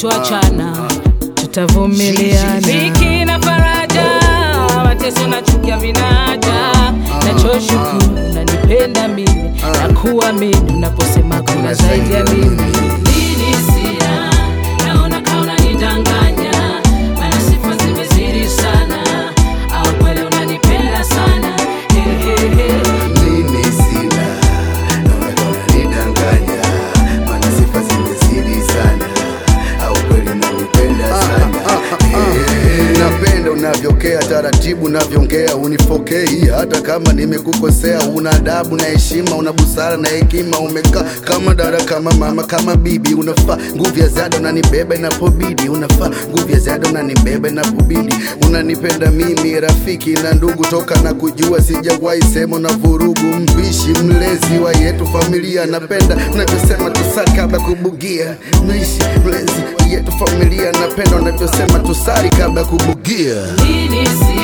kutoachana tutavumiliana dhiki na faraja mateso na chukia vinaja nachoshukuru nanipenda mimi na kuamini unaposema kuna zaidi ya mimi Lini sina, naona kama unanidanganya, maana sifa zimezidi sana, au kweli unanipenda sana He, he, he. Mimi sina naona kama unanidanganya, maana sifa zimezidi sana, au kweli unanipenda sana Eh, napenda unavyokea taratibu unavyoongea unifokei hata kama nimekukosea una adabu na heshima una busara na hekima umekaa kama dada kama mama kama bibi unafaa nguvu ya ziada unanibeba inapobidi unafaa nguvu ya ziada unanibeba inapobidi unanipenda mimi rafiki na ndugu toka na kujua sijawahi sema na vurugu mpishi mlezi wa yetu familia napenda unavyosema tusali kabla kubugia mlishi mlezi wa yetu familia napenda unavyosema tusali kabla kubugia Lini sina